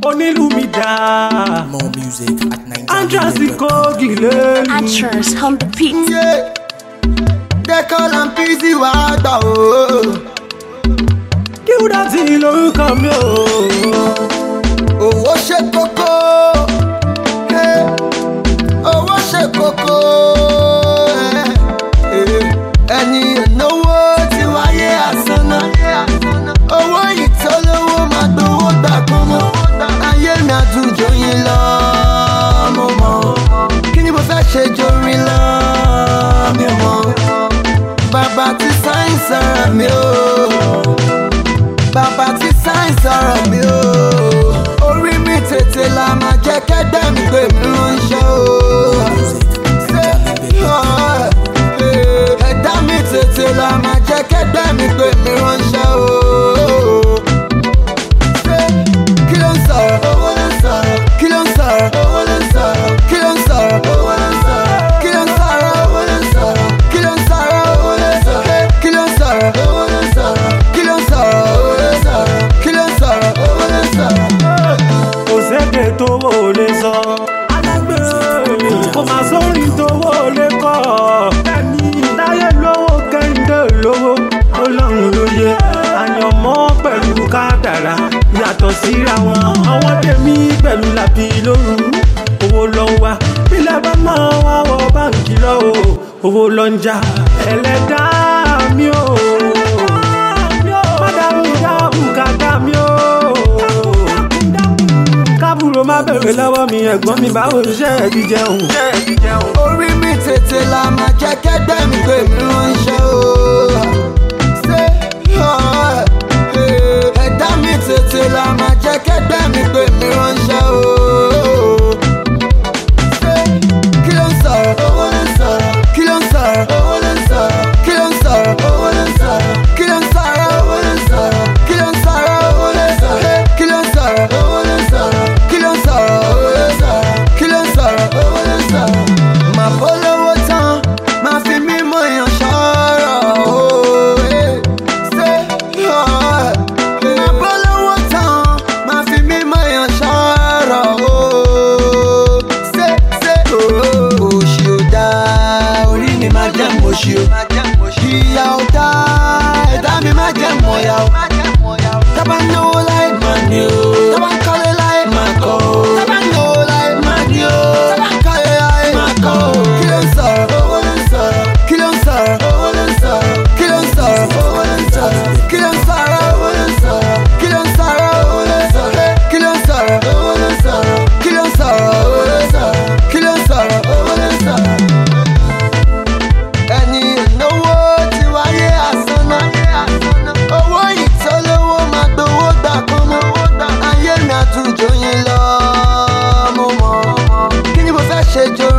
onílù mi dá More music at antrasi 9 kogi lẹ́nu. Actress on the beat. Dẹ́kọ̀ la ń bí sí wàá gbà o. kí wúdà tí lórúkọ mi o. Owó ṣe kókó. eh, Owó ṣe kókó. eh, eh, Ẹni ìnáwó ti wáyé àsánná. Owó yìí tó lówó máa gbowó gbà kan mọ́. Ayé mi àdújọ yín lọ, mo mọ̀. Kí ni mo fẹ́ ṣe jorin lọ, mi mọ̀. Bàbá ti sáyìn sọ̀rọ̀ mi o bàbá tí sáyẹ̀nsì ọ̀rọ̀ mi o. orí mi tètè la máa jẹ́ kẹ́gbẹ́ mi pé mi ránṣẹ́ o. Ṣé, ah, eh, ẹ̀dá mi tètè la máa jẹ́ kẹ́gbẹ́ mi pé mi ránṣẹ́ o. Ṣé, kí ló ń sọ̀rọ̀? owó ló ń sọ̀rọ̀. kí ló ń sọ̀rọ̀? owó ló ń sọ̀rọ̀. kí ló ń sọ̀rọ̀? owó ló ń sọ̀rọ̀. kí ló ń sọ̀rọ̀? owó ló ń sọ̀rọ̀. kí ló ń sọ̀rọ̀? owó ló ń sọ̀rọ̀. kí ló ń sọ̀rọ̀? owó ló ń sọ̀rọ̀. kí ló ń sọ̀rọ̀? owó ló ń sọ̀rọ̀. kí ló ń sọ̀rọ̀? owó ló ń sọ̀rọ̀. kò sékè tówó ò lè sọ. alágbè kò má sórin tówó ò lè kọ́. táyé lówó kẹ́hìndé lówó ọlọ́run ló yẹ. àyànmọ́ pẹ̀lú kádàrá yàtọ̀ síra wọn. àwọn tèmi pẹ̀lú làbí lóru owó lọ ń wá. bílẹ̀ bá máa wá wọ báǹkì lọ o owó lọ ń jà. ẹlẹ́dàá mi ò. má dàrú ìyá bùkátà mi ò kábùrò má bẹ̀rẹ̀ lọ́wọ́ mi ẹ̀gbọ́n mi báwo ṣe é ti jẹun. orí mi tètè la máa jẹ́ kẹ́gbẹ́ mi pé mi ránṣẹ́ o. Ṣé, ah, eh, ẹ̀dá mi tètè la máa jẹ́ kẹ́gbẹ́ mi pé mi ránṣẹ́ o. Ṣé, kí ló ń sọ̀rọ̀? owó ló ń sọ̀rọ̀. kí ló ń sọ̀rọ̀? owó ló ń sọ̀rọ̀. kí ló ń sọ̀rọ̀? owó ló ń sọ̀rọ̀. kí ló ń sọ̀rọ̀? owó ló ń sọ̀rọ̀. kí ló ń sọ̀rọ̀? owó ló ń sọ̀rọ̀. kí ló ń sọ̀rọ̀? owó ló ń sọ̀rọ̀. kí ló ń sọ̀rọ̀? owó ló ń sọ̀rọ̀. kí ló ń sọ̀rọ̀? owó ló ń sọ̀rọ̀. Màá polówó tán, máa fi mímọ èèyàn ṣọ́rọ̀ o. eh. Ṣé, ah, Màá polówó tán, máa fi mímọ èèyàn ṣọ́rọ̀ o. Ṣé, ṣé, oh, òṣì ò dáa, orí mi máa jẹ́ mọ̀ṣì o. Ìyà ò dáa, ẹ̀dá mi máa jẹ́ mọ̀yà o. Tábà náwó láì máa ní o. Tábà ń kọ́lé láì máa kọ́ o. Tábà náwó láì máa ní o. Tábà ń kọ́lé láì máa kọ́ o. Kí ló ń sọ̀rọ̀? Owó ló ń sọ̀rọ̀. Kí ló ń sọ̀rọ̀? Owó ló ń sọ̀rọ̀. Kí ló ń sọ̀rọ̀? Owó ló ń sọ̀rọ̀. Kí ló ń sọ̀rọ̀? Owó ló ń sọ̀rọ̀. Kí ló ń sọ̀rọ̀? Owó ló ń sọ̀rọ̀. Kí ló ń sọ̀rọ̀? Owó ló ń sọ̀rọ̀. Kí ló ń sọ̀rọ̀? Owó ló ń sọ̀rọ̀. Kí ló ń sọ̀rọ̀? Owó ló ń sọ̀rọ̀ ẹni ìnáwó ti wáyé àsánná. owó yìí tó lówó máa gbowó gbà kan mọ́. ayé mi àtúnjọ yín lọ mo mọ̀. kí ni mo fẹ́ ṣe jọ